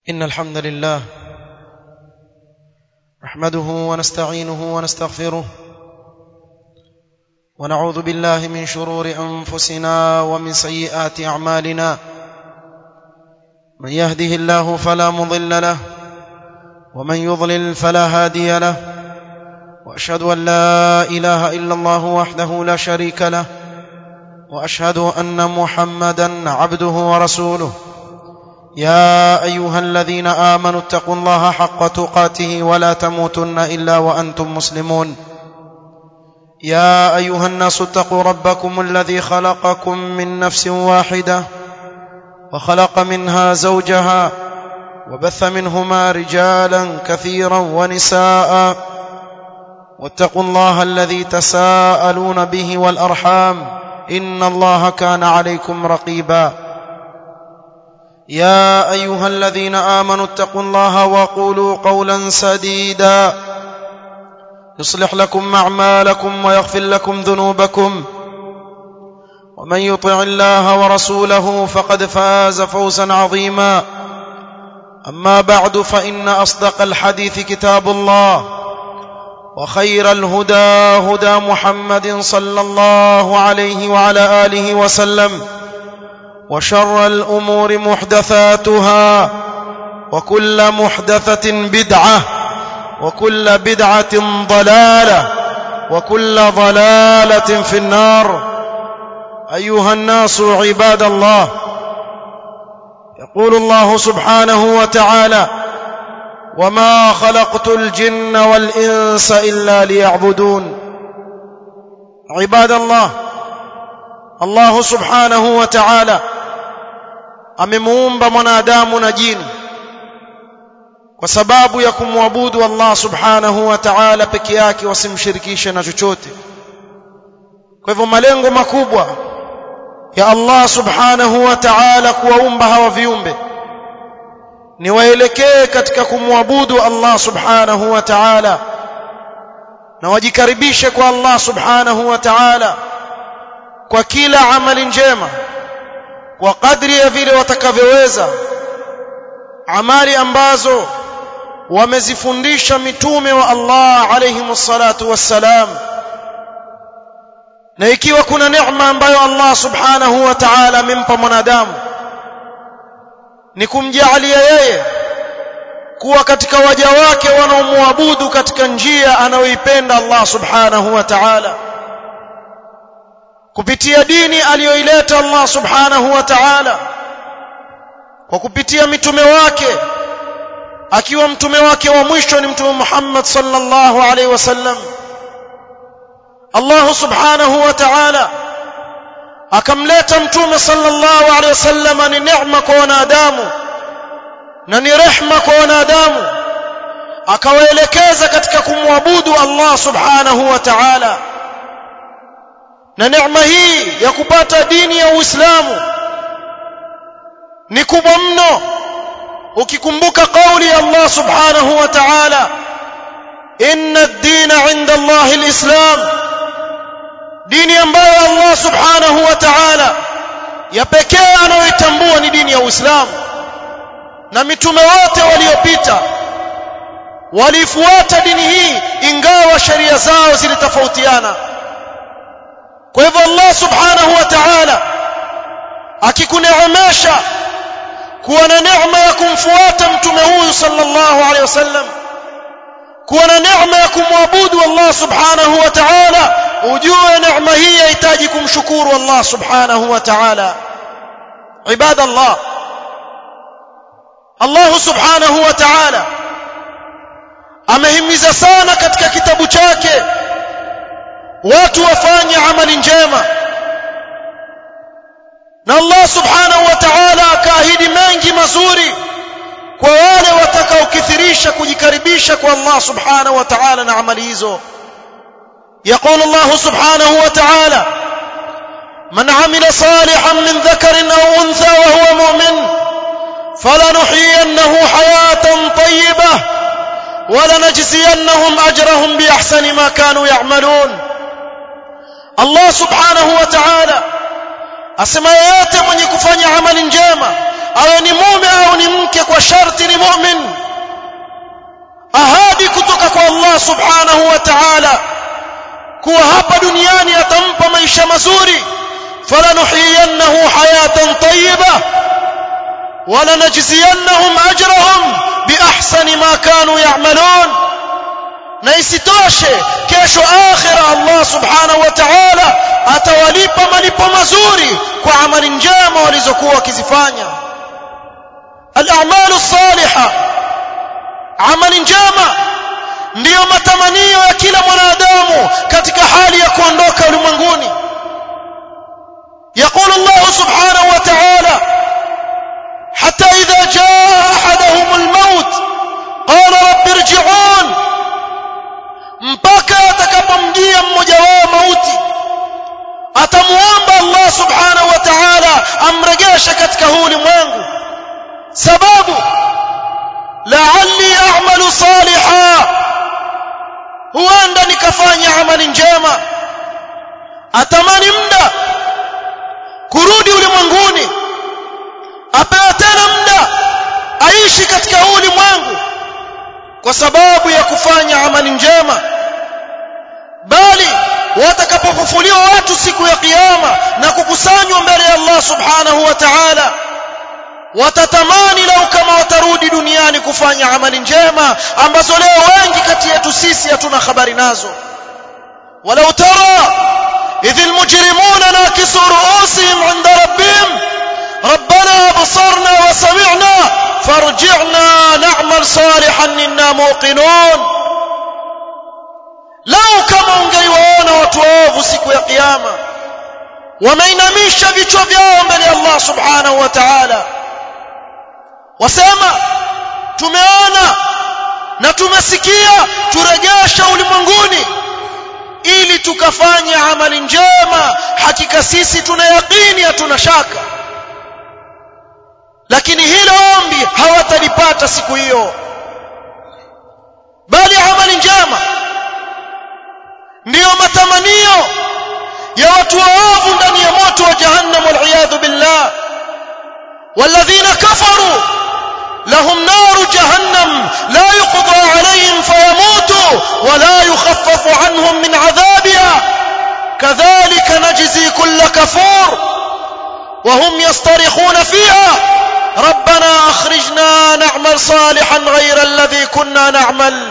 إن الحمد لله نحمده ونستعينه ونستغفره ونعوذ بالله من شرور أنفسنا ومن سيئات أعمالنا من يهده الله فلا مضل له ومن يضلل فلا هادي له وأشهد أن لا إله إلا الله وحده لا شريك له وأشهد أن محمدا عبده ورسوله يا ايها الذين امنوا اتقوا الله حق تقاته ولا تموتن الا وانتم مسلمون يا ايها الناس اتقوا ربكم الذي خلقكم من نفس واحده وخلق منها زوجها وبث منهما رجالا كثيرا ونساء واتقوا الله الذي تساءلون به والارحام ان الله كان عليكم رقيبا يا ايها الذين امنوا اتقوا الله وقولوا قولا سديدا يصلح لكم اعمالكم ويغفر لكم ذنوبكم ومن يطع الله ورسوله فقد فاز فوزا عظيما اما بعد فان اصدق الحديث كتاب الله وخير الهدى هدى محمد صلى الله عليه وعلى اله وسلم وشر الامور محدثاتها وكل محدثه بدعه وكل بدعه ضلاله وكل ضلاله في النار ايها الناس عباد الله يقول الله سبحانه وتعالى وما خلقت الجن والانس الا ليعبدون عباد الله الله سبحانه وتعالى amemuumba mwanadamu na jini kwa sababu ya kumwabudu Allah subhanahu wa ta'ala peke yake wasimshirikishe na chochote kwa hivyo malengo makubwa ya Allah subhanahu wa ta'ala kuwaumba hawa viumbe ni waelekee katika kumwabudu Allah subhanahu wa ta'ala na wajikaribishe kwa Allah subhanahu wa ta'ala kwa kila amali njema kwa kadri ya vile watakavyoweza amali ambazo wamezifundisha mitume wa Allah alayhi salatu wassalam na ikiwa kuna neema ambayo Allah subhanahu wa ta'ala amempa mwanadamu ni kumjalia yeye kuwa katika waja wake wanaomwabudu katika njia anayoipenda Allah subhanahu wa ta'ala kupitia dini aliyoileta Allah subhanahu wa ta'ala kwa kupitia mitume wake akiwa mtume wake wa mwisho ni mtume Muhammad sallallahu alaihi wasallam Allah subhanahu wa ta'ala akamleta mtume sallallahu alaihi wasallam ni neema kwa wanadamu na ni rehma kwa wanadamu akawaelekeza katika kumwabudu Allah subhanahu wa ta'ala na neema hii ya kupata dini ya Uislamu ni kubwa mno ukikumbuka kauli ya Allah subhanahu wa ta'ala inna ad-dina 'inda Allah al-islam dini ambayo Allah subhanahu wa ta'ala ya pekee anayoitambua ni dini ya Uislamu na mitume wote waliopita walifuata dini hii ingawa sheria zao zilitofautiana kwa hivyo Allah subhanahu wa ta'ala akikuneemesha kuwa na neema ya kumfuata mtume huyu sallallahu alaihi wasallam kuwa na neema ya kumwabudu Allah subhanahu wa ta'ala ujue neema hii yahitaji kumshukuru Allah subhanahu wa ta'ala ibada Allah Allah subhanahu wa ta'ala amehimiza sana katika kitabu chake watu wafanye amali njema na Allah subhanahu wa ta'ala akaahidi mengi mazuri kwa wale watakaokithirisha kujikaribisha kwa Allah subhanahu wa ta'ala na amali hizo يقول الله سبحانه وتعالى من عمل صالحا من ذكر أو أنثى وهو مؤمن فلنحيينه حياة طيبة ولنجزينهم أجرهم بأحسن ما كانوا يعملون الله سبحانه وتعالى asema yeyote mwenye kufanya amali njema awe ni mume au ni mke kwa sharti ni mu'min ahadi kutoka kwa Allah subhanahu wa ta'ala kuwa hapa duniani atampa maisha mazuri falanuhiyannahu hayatan tayyibah ولنجزينهم أجرهم بأحسن ما كانوا يعملون na isitoshe kesho akhira Allah subhanahu wa ta'ala atawalipa malipo mazuri kwa amali njema walizokuwa wakizifanya al-a'malu salihah amali njema ndiyo matamanio ya kila mwanadamu katika hali ya kuondoka ulimwenguni يقول الله سبحانه وتعالى حتى إذا جاء أحدهم الموت قال رب ارجعون mpaka atakapomjia mmoja wao mauti atamuomba Allah subhanahu wa ta'ala amrejeshe katika huu ulimwengu sababu la'alli a'malu salihan huenda nikafanya amali njema atamani muda kurudi ulimwenguni apewe tena muda aishi katika huu ulimwengu kwa sababu ya kufanya amali njema bali watakapofufuliwa watu siku ya kiyama na kukusanywa mbele ya Allah subhanahu wa ta'ala watatamani lau kama watarudi duniani kufanya amali njema ambazo leo wengi kati yetu sisi hatuna habari nazo walau tara idh almujrimuna nakisu ru'usihim 'inda rabbihim ربنا أبصرنا وسمعنا فارجعنا نعمل صالحا إنا موقنون لو كما ungeiwaona watu waovu siku ya kiyama wameinamisha vichwa vyao mbele ya Allah subhanahu wa ta'ala wasema tumeona na tumesikia turejesha ulimwenguni ili tukafanya amali njema hakika sisi tuna yaqini hatuna shaka lakini hilo ombi hawatalipata siku hiyo bali amali njema ndiyo matamanio ya watu waovu ndani ya moto wa jahannam waliyadhu billah والذين كفروا لهم نار جهنم لا يقضى عليهم فيموتوا ولا يخفف عنهم من عذابها كذلك نجزي كل كفور وهم يصطرخون فيها ربنا اخرجنا نعمل صالحا غير الذي كنا نعمل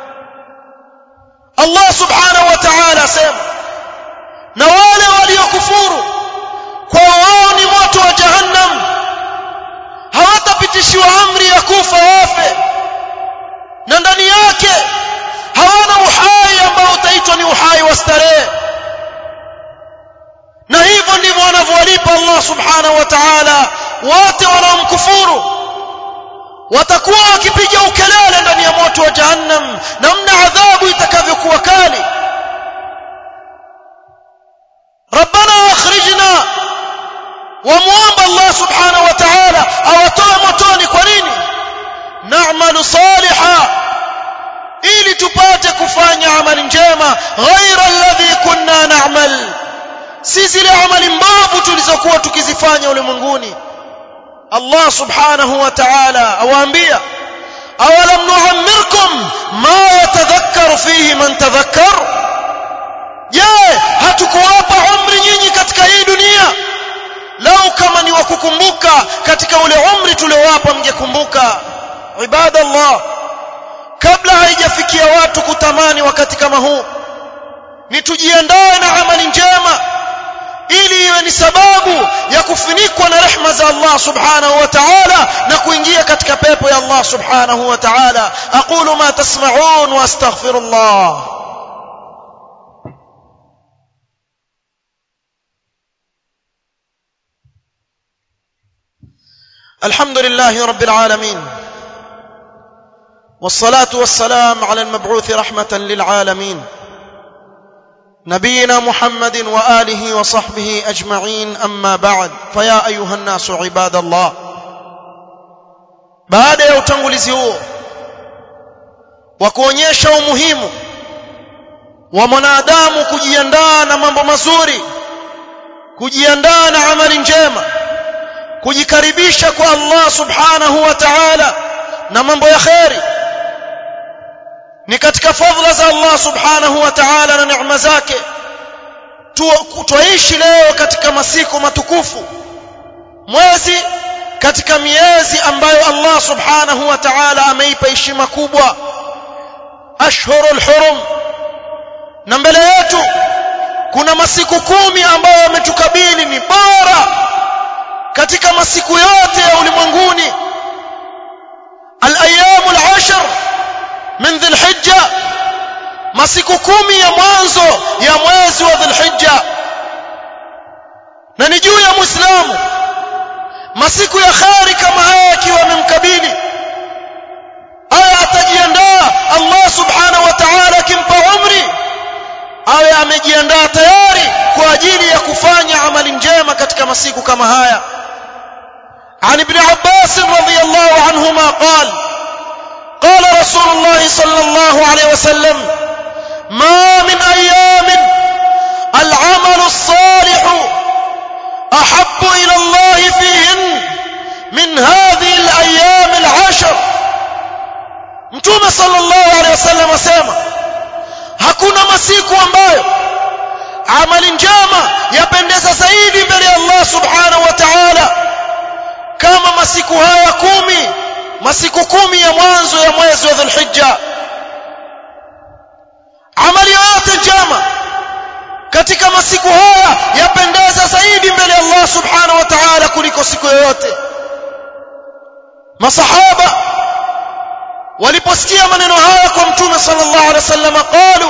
الله سبحانه وتعالى سema na wale waliokufuru kwa wao ni moto wa jahannam hawatapitishiwa amri ya kufa wafe na ndani yake hawana uhai ambao utaitwa ni uhai wa starehe na hivyo ndivyo wanavyowalipa Allah subhanahu wa ta'ala wote wanaomkufuru watakuwa wakipiga ukelele ndani ya moto wa jahannam namna adhabu itakavyokuwa kali ربنا اخرجنا وموomba Allah subhanahu wa ta'ala awatoe motoni kwa nini na'malu saliha ili tupate kufanya amali njema ghaira alladhi kunna na'mal si zile amali mbovu tulizokuwa tukizifanya ulimwenguni Allah subhanahu wa ta'ala awaambia awalam nu'ammirkum ma yatadhakkaru fihi man tadhakkar je hatukuwapa umri nyinyi katika hii dunia lau kama ni wakukumbuka katika ule umri tuliowapa mngekumbuka ibadallah kabla haijafikia watu kutamani wakati kama huu ni tujiandae na amali njema ili iwe ni sababu ya kufunikwa na rehma za Allah subhanahu wa ta'ala na kuingia katika pepo ya Allah subhanahu wa ta'ala aqulu ma tasma'un wa astaghfirullah الحمد لله رب العالمين والصلاة والسلام على المبعوث رحمة للعالمين نبينا محمد وآله وصحبه أجمعين أما بعد فيا أيها الناس عباد الله baada ya utangulizi huo wa kuonyesha umuhimu wa mwanadamu kujiandaa na mambo mazuri kujiandaa na amali njema kujikaribisha kwa Allah subhanahu wa ta'ala na mambo ya khairi ni katika fadhila za Allah subhanahu wa ta'ala na neema zake tuishi leo katika masiku matukufu mwezi katika miezi ambayo Allah subhanahu wa ta'ala ameipa heshima kubwa ashhurul hurum na mbele yetu kuna masiku kumi ambayo yametukabili ni bora katika masiku yote ya ulimwenguni al-ayyamu al-ashr min dhil-hijja masiku kumi ya mwanzo ya mwezi wa dhil-hijja na ni juu ya muislamu masiku ya khari kama haya yakiwa yamemkabili aya atajiandaa Allah subhanahu wa ta'ala akimpa umri awe amejiandaa tayari kwa ajili ya kufanya amali njema katika masiku kama haya عن ابن عباس رضي الله عنهما قال قال رسول الله صلى الله عليه وسلم ما من ايام العمل الصالح احب الى الله فيهن من هذه الايام العشر mtume sallallahu alaihi wasallam asema hakuna masiku ambayo amali njema yapendeza zaidi mbele ya Allah subhanahu wa ta'ala kama masiku haya kumi masiku kumi ya mwanzo ya mwezi wa Dhulhijja amali yote njema katika masiku haya yapendeza zaidi mbele ya Allah subhanahu wa ta'ala kuliko siku yoyote masahaba waliposikia maneno haya kwa mtume sallallahu alaihi wasallam qalu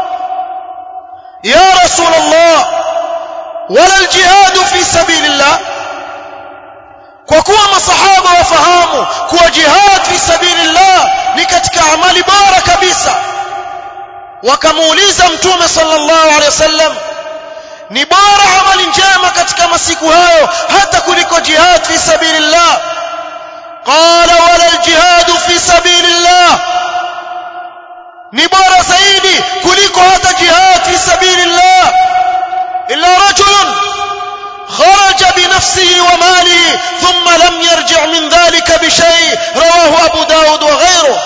ya rasul allah wala aljihad fi sabilillah kwa kuwa masahaba wafahamu kuwa jihad fi sabilillah ni katika amali bora kabisa wakamuuliza mtume sallallahu alaihi wasallam ni bora amali njema katika masiku hayo hata kuliko jihad fi sabilillah قال ولا الجهاد في سبيل الله ni bora zaidi kuliko hata jihad fi sabilillah illa rajulun kharaja binafsihi wa malihi thumma lam yarji' min dhalika bishay rawahu abu daud wa ghayruhu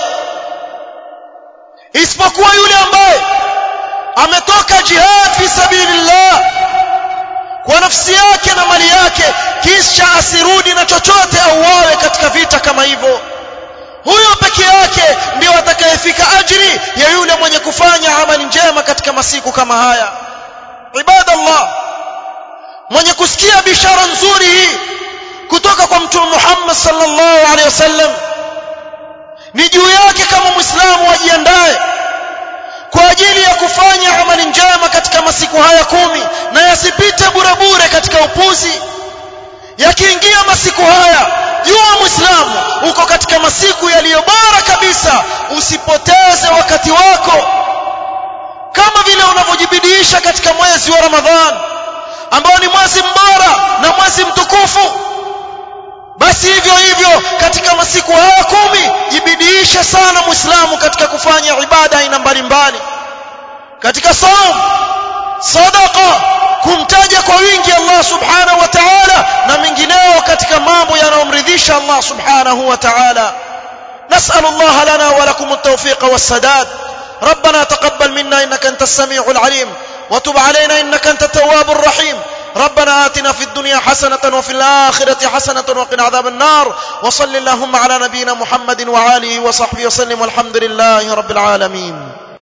isipokuwa yule ambaye ametoka jihad fi sabilillah kwa nafsi yake na mali yake kisha asirudi na chochote auawe katika vita kama hivyo huyo peke yake ndio atakayefika ajri ya yule mwenye kufanya amali njema katika masiku kama haya ibadallah mwenye kusikia bishara nzuri hii kutoka kwa mtume Muhammad sallallahu alaihi wasallam ni juu yake kama muislamu ajiandae kwa ajili ya kufanya amali njema katika masiku haya kumi na yasipite bure bure katika upuzi yakiingia masiku haya jua muislamu uko katika masiku yaliyo bora kabisa usipoteze wakati wako kama vile unavyojibidiisha katika mwezi wa ramadhan ambao ni mwezi mbora na mwezi mtukufu basi hivyo hivyo katika masiku haya kumi jibidiishe sana muislamu katika kufanya ibada aina mbalimbali katika saum sadaqa kumtaja kwa wingi Allah subhanahu wa ta'ala na mengineo katika mambo yanayomridhisha Allah subhanahu wa ta'ala نسأل الله لنا ولكم التوفيق والسداد ربنا تقبل منا إنك أنت السميع العليم وتب علينا إنك أنت التواب الرحيم ربنا آتنا في الدنيا حسنة وفي الآخرة حسنة وقنا عذاب النار وصل اللهم على نبينا محمد وعاله وصحبه وسلم والحمد لله رب العالمين